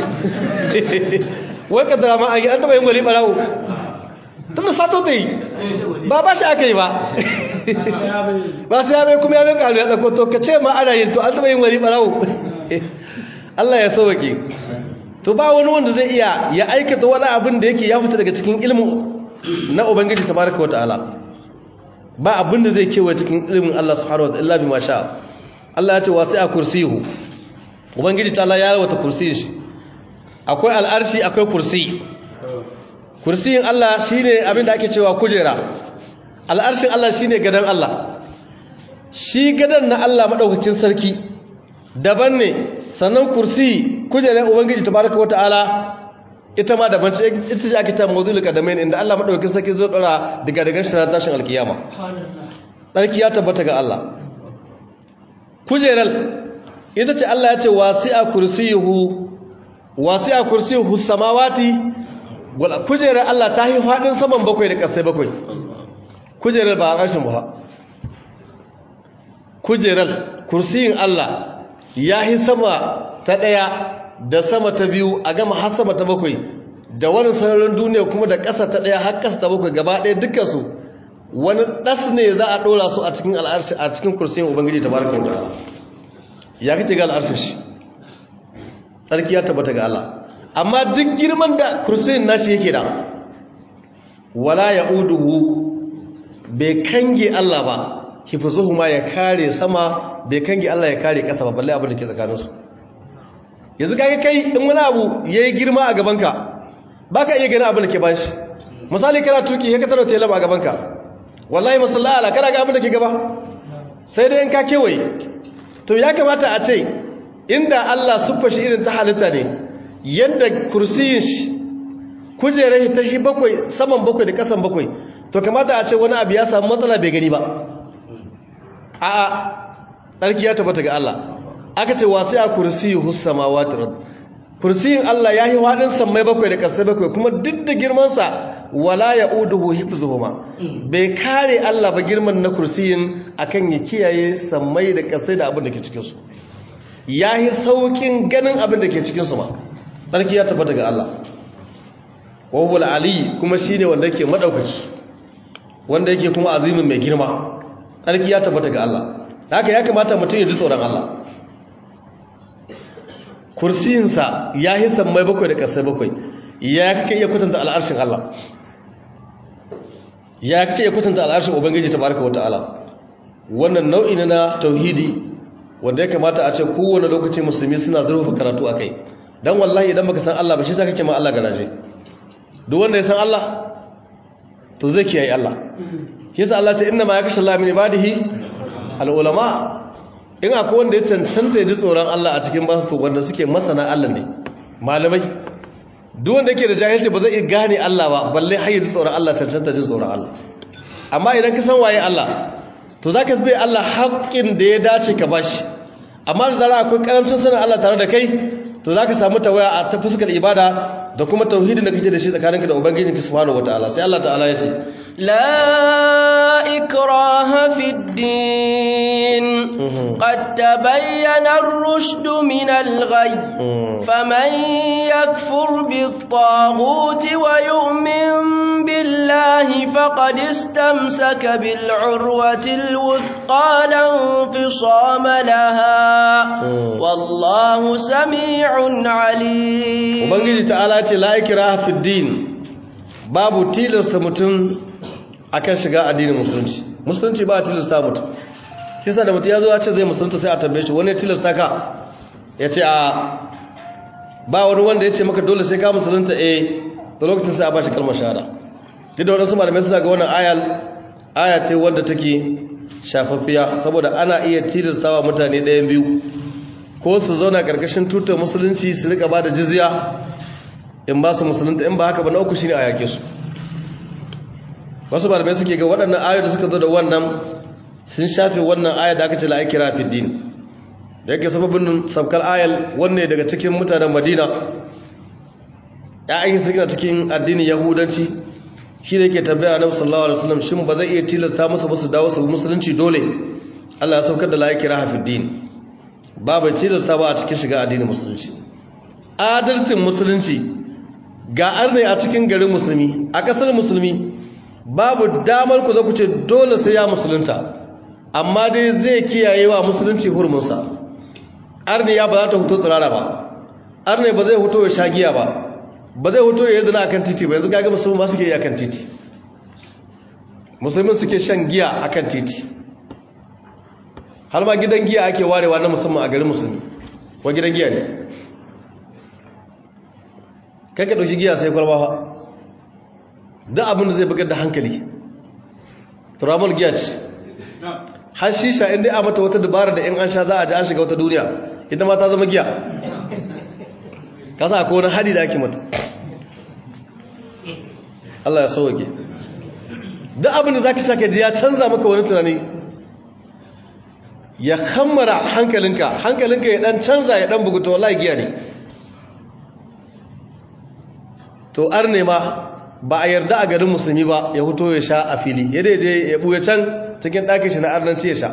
wai kaddara ma an yi an taba yin wali barawo tunda sato ta yi ba ba shi aka yi ba ba su ya mai kuma ya mai kalu ya dauko to ka ce ma ana yin to an taba yin wali barawo Allah ya sauwake to ba wani wanda zai iya ya aikata wani abin da yake ya fita daga cikin ilmin na ubangiji tabaraka wa ta'ala ba abin da zai kewaye cikin ilimin Allah subhanahu wa ta'ala bi masha Allah ya ce wasi'a kursiyu ubangiji ta Allah ya rawata kursiyin shi akwai al'arshi akwai kursi kursiyin Allah shine abin da ake cewa kujera al'arshin Allah shine gadan Allah shi gadan na Allah madaukakin sarki daban ne sannan kursi kujerar ubangiji tabaraka wa ta'ala ita ma daban ce ita ce ake ta mawzul qadamain inda Allah madaukakin sarki zai dora daga daga shi ran tashin alkiyama sarki ya tabbata ga Allah kujeral ita ce Allah ya ce wasi'a kursiyuhu wasi'a kursiyuhu samawati wala kujerar Allah ta yi fadin saman bakwai da kasai bakwai kujerar ba rashin ba kujerar kursiyin Allah ya yi sama ta daya da sama ta biyu a gama har sama ta bakwai da wani sararin duniya kuma da ƙasa ta ɗaya har ƙasa ta bakwai gaba ɗaya dukkansu wani ɗas ne za a ɗora su a cikin al'arshi a cikin kursiyin ubangiji ta baraka wata ya kace ga al'arshi shi tsarki ya tabbata ga Allah amma duk girman da kursiyin nashi yake da wala ya'uduhu bai kange Allah ba hifizuhuma ya kare sama bai kange Allah ya kare ƙasa ba balle abin da ke tsakaninsu yanzu kaga kai in wani abu yayi girma a gabanka baka iya gani abin da ke bashi misali kana tuki ya ka taro tela a gabanka wallahi musallala kana ga abin da ke gaba sai dai in ka kewaye to ya kamata a ce inda Allah suffa shi irin ta halitta ne yadda kursiyin shi kujerar ta shi bakwai saman bakwai da kasan bakwai to kamata a ce wani abu ya samu matsala bai gani ba a'a tsarki ya tabbata ga Allah aka ce wasu a kursiyu hussamawati rabb kursiyin Allah ya yi haɗin sammai bakwai da ƙasai bakwai kuma duk da girmansa wala ya uduhu hifzuhuma bai kare Allah ba girman na kursiyin akan ya kiyaye sammai da ƙasai da abin da ke cikinsu ya yi sauƙin ganin abin da ke cikinsu ma tsarki ya tabbata ga Allah wawul ali kuma shi ne wanda yake maɗaukaki wanda yake kuma azimin mai girma tsarki ya tabbata ga Allah haka ya kamata mutum ya ji tsoron Allah kursiyinsa ya yi sammai bakwai da ƙasai bakwai ya kake iya kwatanta al'arshin Allah ya kake iya kwatanta al'arshin ubangiji ta baraka wata'ala wannan nau'i ne na tauhidi wanda ya kamata a ce kowane lokaci musulmi suna zurfafa karatu a kai don wallahi idan baka san Allah ba shi sa kake ma Allah garaje duk wanda ya san Allah to zai kiyaye Allah yasa Allah ta inna ma ya kashe Allah min ibadihi al-ulama in akwai wanda ya cancanta ya ji tsoron Allah a cikin basu to wanda suke masana Allah ne malamai duk wanda yake da jahilci ba zai iya gane Allah ba balle har ya ji tsoron Allah cancanta jin tsoron Allah amma idan ka san waye Allah to zaka fi Allah haƙƙin da ya dace ka bashi amma da zara akwai karamcin sanin Allah tare da kai to zaka samu tawaya a ta fuskar ibada da kuma tauhidin da kake da shi tsakaninka da ubangijinka subhanahu wataala sai Allah ta'ala ya ce لا إكراه في الدين قد تبين الرشد من الغي فمن يكفر بالطاغوت ويؤمن بالله فقد استمسك بالعروة الوثقى لا انفصام لها والله سميع عليم وبنجي تعالى لا إكراه في الدين babu tilasta mutum akan shiga addinin musulunci musulunci ba a tilasta mutum shi sa da mutum ya zo ya ce zai musulunta sai a tambaye shi wani ya tilasta ka ya ce a ba wani wanda ya ce maka dole sai ka musulunta eh da lokacin sai a ba shi kalmar shahada duk da waɗansu malamai suna ga wannan ayal aya ce wadda take shafaffiya saboda ana iya tilastawa mutane ɗayan biyu ko su zauna ƙarƙashin tutar musulunci su rika ba da jizya in ba su musulunta in ba haka ba na uku shine a yake su wasu malamai suke ga waɗannan ayoyi da suka zo da wannan sun shafe wannan aya da aka ce la ikra fi din da yake sababin sabkar ayal wanne daga cikin mutanen Madina ya'ayin suke cikin addinin Yahudanci shi da yake tambaya Annabi sallallahu alaihi wasallam shin ba zai iya tilasta musu ba su dawo su musulunci dole Allah ya saukar da la ikra fi din babu tilasta ba a cikin shiga addinin musulunci adalcin musulunci ga arne a cikin garin musulmi a ƙasar musulmi babu damar ku za ku ce dole sai ya musulunta amma dai zai kiyaye wa musulunci hurmunsa arne ya ba za ta huto tsirara ba arne ba zai huto ya sha giya ba ba zai huto ya yi zina akan titi ba yanzu gaga musulmi ba suke yi akan titi musulmin suke shan giya akan titi har ma gidan giya ake warewa na musamman a garin musulmi wa gidan giya ne kai ka ɗauki giya sai kwalba fa da abin da zai bugar da hankali turamar giya ce har shisha inda a mata wata dabara da in an sha za a ji an shiga wata duniya inda ma ta zama giya kasa akwai wani hadi da ake mata Allah ya sauwake duk abin da za ka sha ka ji ya canza maka wani tunani ya kammara hankalinka hankalinka ya dan canza ya dan buguta wallahi giya ne to ar ne ma ba a yarda a garin musulmi ba ya huto ya sha a fili ya je ya buya can cikin ɗakin shi na arnanci ya sha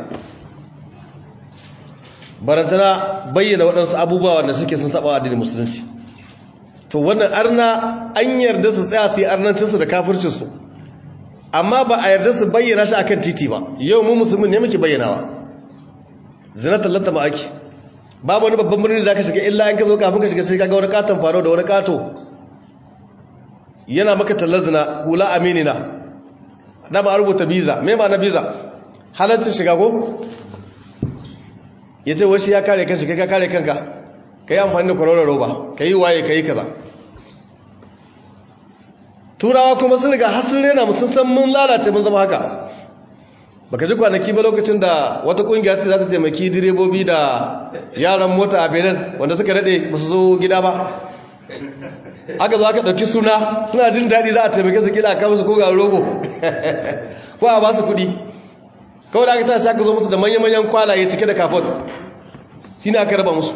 barantana bayyana waɗansu abubuwa wanda suke sun saba addinin musulunci to wannan arna an yarda su tsaya su yi arnancinsu da kafircinsu amma ba a yarda su bayyana shi akan titi ba yau mu musulmin ne muke bayyanawa zina tallata ma ake babu wani babban birni da ka shiga illa in ka zo kafin ka shiga sai ka ga wani katon faro da wani kato yana maka tallar zina hula aminina na ba a rubuta biza mai ma na biza halaccin shiga ko ya ce wasu ya kare kan shiga ka kare kanka ka yi amfani da kwaroron roba ka yi waye ka yi kaza turawa kuma sun riga har sun rena mu sun san mun lalace mun zama haka baka ji kwanaki ba lokacin da wata kungiya ce za ta taimaki direbobi da yaran mota a benin wanda suka daɗe ba su zo gida ba aka zo aka ɗauki suna suna jin daɗi za a taimake su kila a kama su ko ga rogo ko a ba su kuɗi kawai da aka tashi aka zo musu da manya-manyan kwalaye cike da kafot shi ne aka raba musu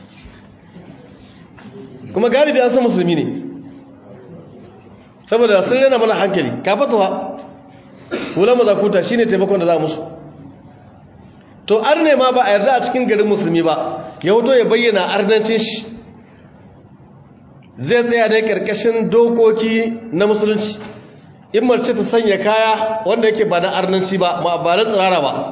kuma galibi an san musulmi ne saboda sun rena mana hankali kafatuwa wulan mazakuta shi ne taimakon da za musu to arne ma ba a yarda a cikin garin musulmi ba ya hoto ya bayyana arnancin shi zai tsaya ne karkashin dokoki na musulunci in mace ta sanya kaya wanda yake ba na arnanci ba ma ba na tsirara ba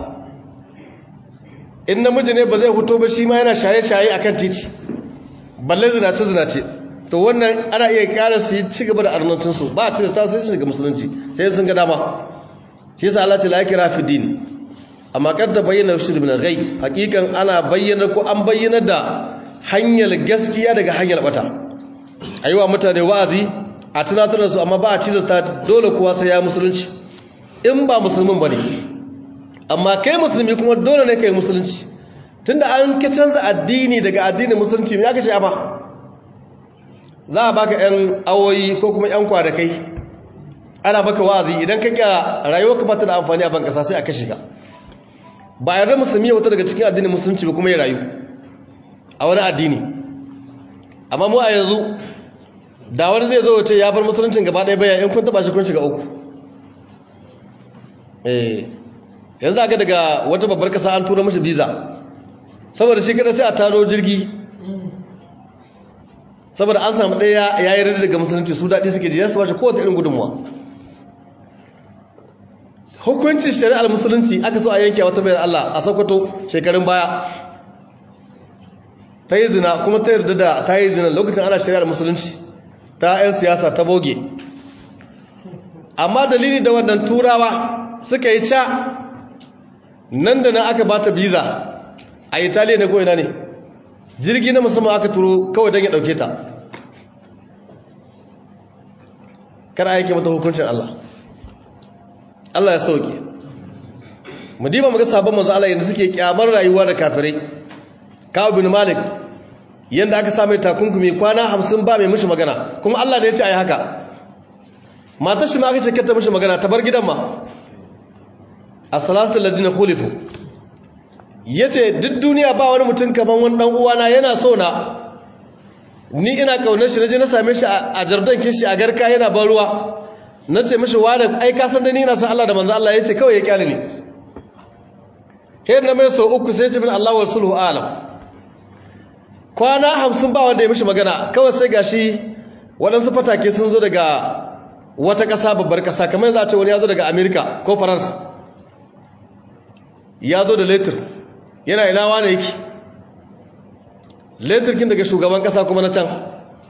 in namiji ne ba zai fito ba shi ma yana shaye-shaye akan titi balle zinace-zinace to wannan ana iya kara su yi ci gaba da arnancinsu ba a cikin ta sai su shiga musulunci sai sun ga dama shi yasa Allah ta laikira fi dini amma kadda bayyana rushd min al-ghay hakikan ana bayyana ko an bayyana da hanyar gaskiya daga hanyar bata aiwa mutane wa'azi a tunatar da su amma ba a tilasta dole kuwa sai ya musulunci in ba musulmin bane amma kai musulmi kuma dole ne kai musulunci tunda an ka canza addini daga addinin musulunci me aka ce amma za a baka yan awoyi ko kuma yan kwadakai ana baka wa'azi idan ka kira rayuwarka ba ta da amfani a ban kasa sai a kashe ka ba yarda musulmi ya wata daga cikin addinin musulunci ba kuma ya rayu a wani addini amma mu a yanzu da wani zai zo wace ya bar musuluncin gaba ɗaya bayan in kun taɓa shi kun shiga uku eh yanzu aka daga wata babbar kasa an tura mashi biza saboda shi kada sai a taro jirgi saboda an samu ɗaya ya yi rarra daga musulunci su daɗi suke ji ya su washe kowace irin gudunmuwa hukuncin shari'ar musulunci aka so a yanke wata bayan Allah a Sokoto shekarun baya ta yi zina kuma ta yarda da ta yi zina lokacin ana shari'ar musulunci ta 'yan siyasa ta boge amma dalili da wannan turawa suka yi ca nan da nan aka ba ta biza a italiya ne ko ina ne jirgi na musamman aka turo kawai don ya ɗauke ta kada aiki mata hukuncin Allah Allah ya sauke mu diba muga sabon manzo Allah yanda suke kyamar rayuwa da kafirai Ka'ab bin Malik yanda aka same takunkumi kwana 50 ba mai mishi magana kuma Allah ne ya ce ayi haka matar shi ma aka ce kanta mishi magana ta bar gidan ma as-salatu alladhina khulifu yace duk duniya ba wani mutum kaman wani dan uwana yana so na ni ina kaunar shi naje na same shi a jardan kin shi a garka yana ban ruwa na ce mashi wani ai ka san da ni na san Allah da manzo Allah ya ce kawai ya kyale ni hayar na mai so uku sai ce min Allah wa sulhu alam kwana hamsin ba wanda ya mishi magana kawai sai gashi waɗansu fatake sun zo daga wata ƙasa babbar ƙasa kamar yanzu a ce wani ya zo daga Amerika ko France ya zo da letter yana ina wane yake letter kin daga shugaban ƙasa kuma na can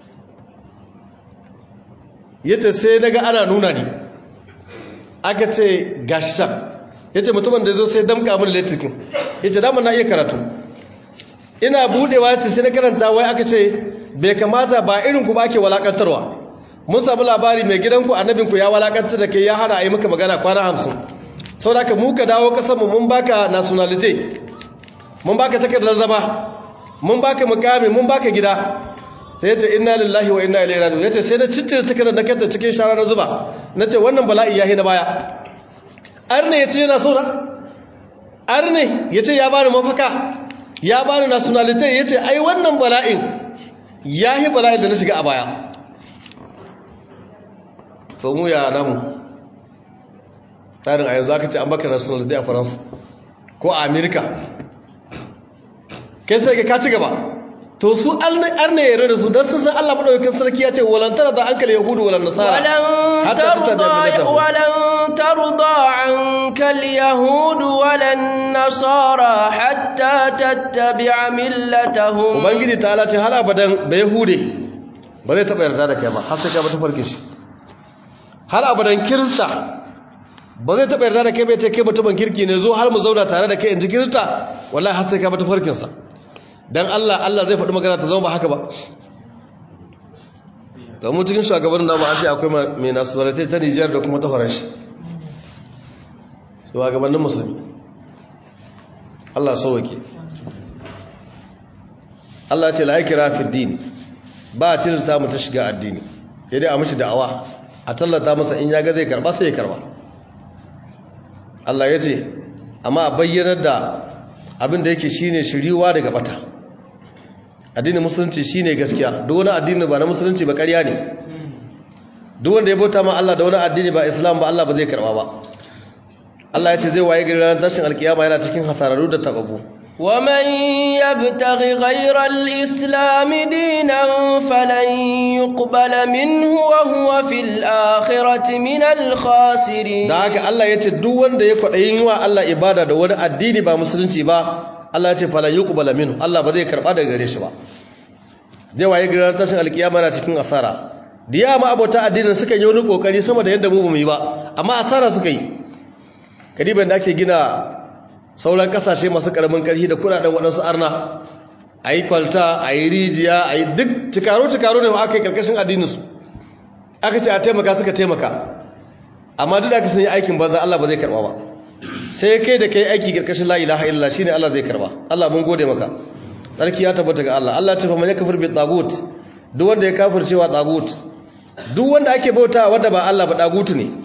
ya ce sai daga ana nuna ni aka ce gashi can ya ce mutumin da zo sai damka min letrikin ya ce damar na iya karatu ina budewa ce sai na karanta wai aka ce bai kamata ba irinku ba ake walakantarwa mun samu labari mai gidanku annabinku ya walakantar da kai ya hana a yi maka magana kwana hamsin sau da ka muka dawo kasanmu mun baka nationality mun baka takardar zama mun baka mukami mun baka gida sai yace inna lillahi wa inna ilaihi raji'un yace sai na ciccire takardar da kanta cikin shara na zuba nace wannan bala'i yahi na baya arne yace yana so na arne yace ya bani mafaka ya bani nationality yace ai wannan bala'in yahi bala'in da na shiga a baya to mu ya namu tsarin a yanzu aka ce an baka nationality a faransa ko a amerika kai sai ka ci gaba to su arna yare da su don sun san Allah maɗaukakin sarki ya ce walantara da ankal yahudu walan nasara walan tarda ankal yahudu walan nasara hatta tattabi'a millatahum ubangiji ta ce har abadan da yahude ba zai taɓa yarda da kai ba har sai ka bata farkin shi har abadan kirista ba zai taɓa yarda da kai bai ce kai mutumin kirki ne zo har mu zauna tare da kai in ji kirista wallahi har sai ka bata farkinsa dan Allah Allah zai faɗi magana ta zama ba haka ba to mu cikin shugabannin namu an ce akwai mai nationality ta Niger da kuma ta Faransa shugabannin musulmi Allah sauke Allah ce la yakra fi din ba a tilasta mu ta shiga addini sai dai a mishi da'awa a tallata masa in ya ga zai karba sai ya karba Allah ya ce amma a bayyanar da abin da yake shine shiriwa daga bata addinin musulunci shine gaskiya duk wani addini ba na musulunci ba ƙarya ne duk wanda ya bauta ma Allah da wani addini ba Islam ba Allah ba zai karba ba Allah ya ce zai waye gari ranar tashin alkiyama yana cikin hasararru da tababu ومن يبتغ غير الإسلام دينا فلن يقبل منه وهو في الآخرة من الخاسرين da haka Allah ya ce duk wanda ya kwaɗayin wa Allah ibada da wani addini ba musulunci ba Allah ya ce falan yuqbala minhu Allah ba zai karba daga gare shi ba zai waye gari ranar tashin alkiyama yana cikin asara da yawa abota addinin suka yi wani kokari sama da yadda mu bamu yi ba amma asara suka yi kadiban da ake gina sauran kasashe masu karamin karfi da kudaden waɗansu arna a yi kwalta a yi rijiya a yi duk cikaro-cikaro ne aka yi karkashin addininsu aka ce a taimaka suka taimaka amma duk da aka sun yi aikin banza Allah ba zai karba ba sai kai da kai aiki karkashin la ilaha illa shine Allah zai karba Allah mun gode maka sarki ya tabbata ga Allah Allah ya ce fa man yakfur bi tagut duk wanda ya kafircewa tagut duk wanda ake bauta wanda ba Allah ba tagut ne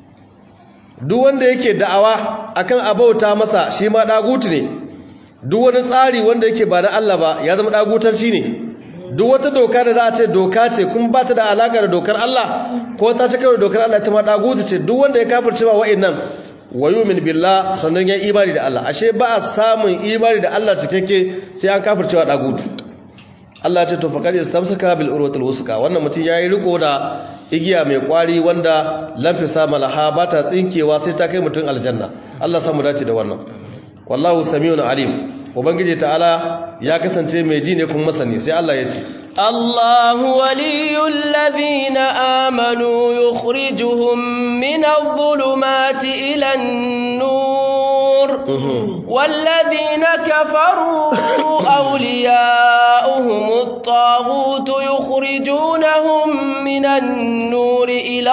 duk wanda yake da'awa akan abauta masa shi ma dagutu ne duk wani tsari wanda yake ba na Allah ba ya zama dagutanci ne duk wata doka da za a ce doka ce kuma ba ta da alaka da dokar Allah ko ta ci kawai dokar Allah ta ma dagutu ce duk wanda ya kafirce ba wa'annan wa yu'min billah sannan ya imani da Allah ashe ba a samun imani da Allah cikakke sai an kafirce wa dagutu Allah ce to faqad istamsaka bil urwatil wusqa wannan mutum yayi riko da igiya mai kwari wanda lafisa malaha ba ta tsinkewa sai ta kai mutum aljanna Allah samu dace da wannan wallahu samiun alim ubangiji ta'ala ya kasance mai ji ne kuma masani sai Allah ya ce الله ولي الذين آمنوا يخرجهم من الظلمات إلى النور والذين كفروا أولياؤهم الطاغوت يخرجونهم من النور إلى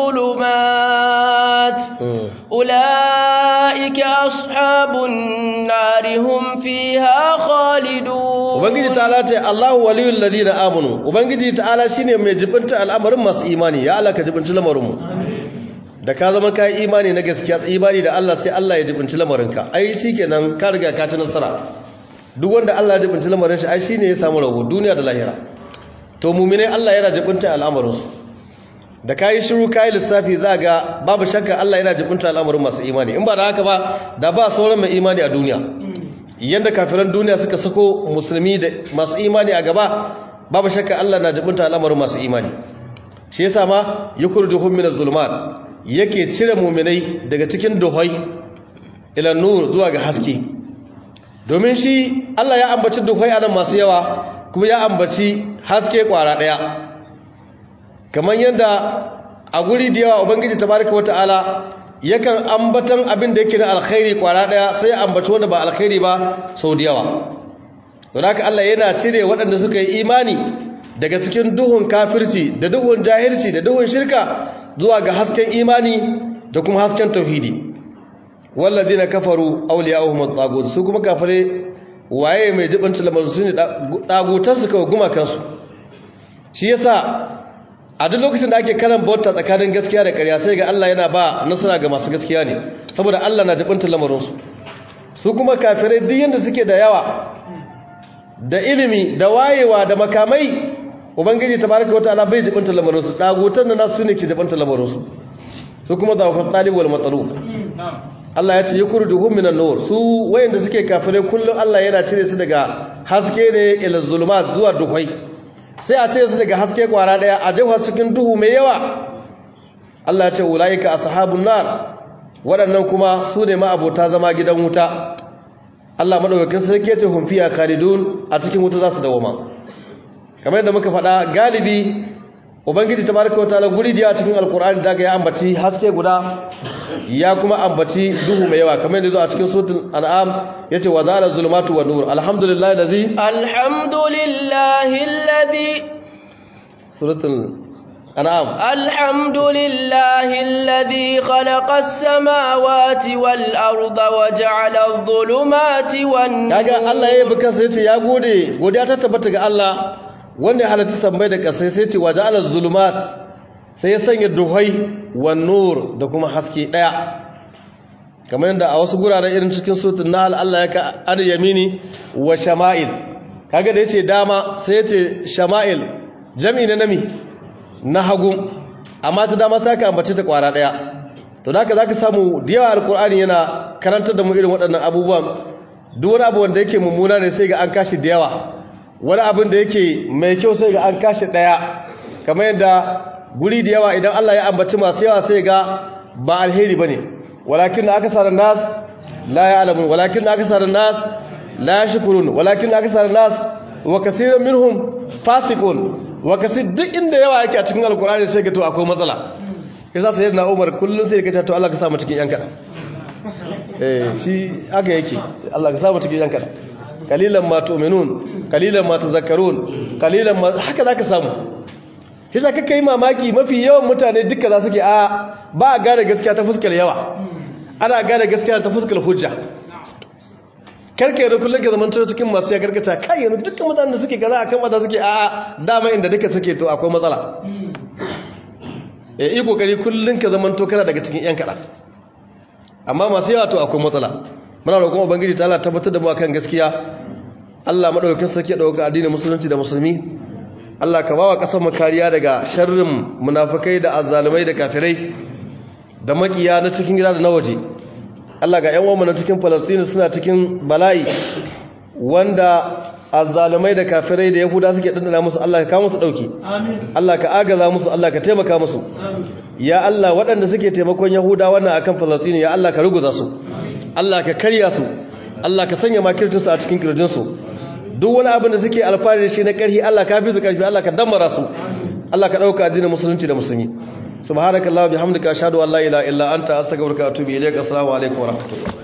الظلمات أولئك أصحاب النار هم فيها خالدون ubangiji ta'ala ce Allahu waliyul ladina amanu ubangiji ta'ala shine mai jibinta al'amarin masu imani ya Allah ka jibinci lamarin mu da ka zama kai imani na gaskiya imani da Allah sai Allah ya jibinci lamarinka ai shikenan ka riga ka ci nasara duk wanda Allah ya jibinci lamarin shi ai shine ya samu rabo duniya da lahira to mu'mine Allah yana jibinta al'amarin su da kayi shiru kayi lissafi za ga babu shakka Allah yana jibinta al'amarin masu imani in ba da haka ba da ba sauran mai imani a duniya yadda kafiran duniya suka sako musulmi da masu imani a gaba babu shakka Allah na jibinta al'amarin masu imani shi yasa ma yukhrijuhum minaz zulumat yake cire mu'minai daga cikin duhai ila nur zuwa ga haske domin shi Allah ya ambaci duhai anan masu yawa kuma ya ambaci haske kwara daya kamar yadda a guri da yawa ubangiji tabaraka wata'ala yakan ambatan abin da yake na alkhairi kwara daya sai ambaci wanda ba alkhairi ba sau da yawa don haka Allah yana cire waɗanda suka yi imani daga cikin duhun kafirci da duhun jahilci da duhun shirka zuwa ga hasken imani da kuma hasken tauhidi walladina kafaru awliya'uhum at-tagut su kuma kafare waye mai jibanta lamarin su ne dagutan su kawai guma kansu shi yasa a duk lokacin da ake karan bauta tsakanin gaskiya da ƙarya sai ga Allah yana ba nasara ga masu gaskiya ne saboda Allah na jibanta lamarin su su kuma kafirai duk yanda suke da yawa da ilimi da wayewa da makamai ubangiji tabaraka wataala bai jibanta lamarin su dagutan da nasu ne ke jibanta lamarin su su kuma zawafat talib wal matalub Allah ya ce yukhrijuhum minan nur su wayanda suke kafirai kullum Allah yana cire su daga haske ne ila zulumat zuwa duhai sai a cire su daga haske kwara daya a jefa cikin duhu mai yawa Allah ya ce ulaika ashabun nar waɗannan kuma su ne ma abota zama gidan wuta Allah madaukakin sarki ya ce hum fiya khalidun a cikin wuta za su dawoma kamar yadda muka faɗa galibi ubangiji tabaraka wataala guri da cikin alqur'ani daga ya ambaci haske guda ya kuma ambaci duhu mai yawa kamar yadda zo a cikin suratul an'am yace wa zala zulumatu wan nur alhamdulillahi allazi alhamdulillahi alladhi suratul an'am alhamdulillahi alladhi khalaqa as-samawati wal arda wa ja'ala adh-dhulumati wan kaga Allah ya yi kansa yace ya gode godiya ta tabbata ga Allah wanda ya halatta tambayi da kasai sai ce waje ala zulumat sai ya sanya duhai wa nur da kuma haske daya kamar yadda a wasu guraren irin cikin sutun nahl Allah ya ka an yamini wa shama'il kaga da yace dama sai yace shama'il jam'i na nami na hagu amma ta dama sai ka ambace ta kwara daya to da zaka samu da yawa alqur'ani yana karantar da mu irin waɗannan abubuwan duk wani abu wanda yake mummuna ne sai ga an kashi da yawa wani abin da yake mai kyau sai ga an kashi daya kamar yadda guri da yawa idan Allah ya ambaci masu yawa sai ga ba alheri bane walakin aksaran nas la ya'lamun walakin aksaran nas la yashkurun walakin aksaran nas wa kaseerun minhum fasiqun wa kasir duk inda yawa yake a cikin alkur'ani sai ga to akwai matsala yasa sayyidina Umar kullun sai ya ce to Allah ka sa mu cikin yan kada eh shi haka yake Allah ka sa mu cikin yan kada qalilan ma tu'minun qalilan ma tazakkarun qalilan ma haka zaka samu yasa kaka yi mamaki mafi yawan mutane duka za su ke a ba a gane gaskiya ta fuskar yawa ana gane gaskiya ta fuskar hujja karka da kullum ka zaman cikin masu ya karkata kai yanzu dukkan mutanen da suke kaza akan wanda suke a dama inda duka suke to akwai matsala eh yi kokari kullum ka zaman to kana daga cikin yan kada amma masu yawa to akwai matsala muna roƙon ubangiji ta Allah tabbatar da mu akan gaskiya Allah madaukakin sarki ya dauka addinin musulunci da musulmi Allah ka bawa kasar mu kariya daga sharrin munafikai da azzalumai da kafirai da makiya na cikin gida da na waje Allah ga ƴan uwanmu na cikin Palestine suna cikin bala'i wanda azzalumai da kafirai da Yahuda suke dandana musu Allah ka kawo musu dauki amin Allah ka agaza musu Allah ka taimaka musu amin ya Allah waɗanda suke taimakon Yahuda wannan akan Palestine ya Allah ka ruguza su Allah ka karya su Allah ka sanya makircinsu a cikin kirjinsu duk wani abin da suke alfahari da shi na ƙarfi Allah ka bi su ƙarfi Allah ka dammara su Allah ka ɗauka addinin musulunci da musulmi subhanakallahu bihamdika ashhadu an la ilaha illa anta astaghfiruka wa atubu ilaik assalamu alaikum wa rahmatullahi